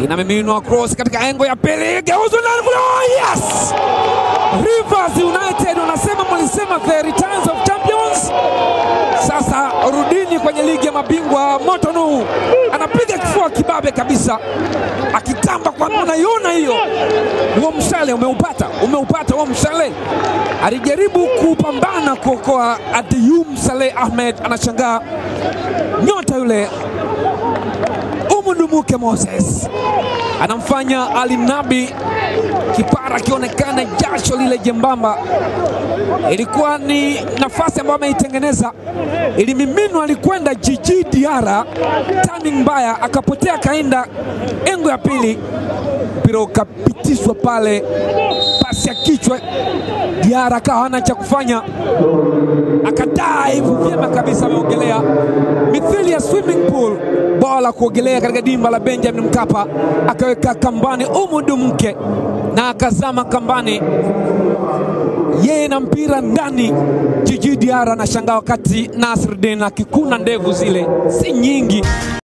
inamiminwa cross katika engo ya pili, geuzo ndani kule. Oh, yes! Rivers United wanasema mlisema the returns of champions. Sasa rudini kwenye ligi ya mabingwa. Motonu anapiga kifua kibabe kabisa, akitamba kwa unaiona hiyo. Huo mshale umeupata, umeupata huo mshale. Alijaribu kupambana kuokoa Adiyum Saleh Ahmed, anashangaa nyota yule Umudumuke Moses anamfanya Ali Nabi kipara akionekana jasho lile jembamba. Ilikuwa ni nafasi ambayo ameitengeneza, ilimiminwa, alikwenda Jiji Diara, turning mbaya, akapotea, akaenda engo ya pili, mpira ukapitishwa pale, pasi ya kichwa. Diara akawa hana cha kufanya, akadive vyema kabisa, ameogelea mithili ya swimming pool, bwawa la kuogelea katika dimba la Benjamin Mkapa, akaweka kambani Umudu Mke na akazama kambani, yeye na mpira ndani. Jiji Diara anashangaa wakati Nasruddin akikuna ndevu zile si nyingi.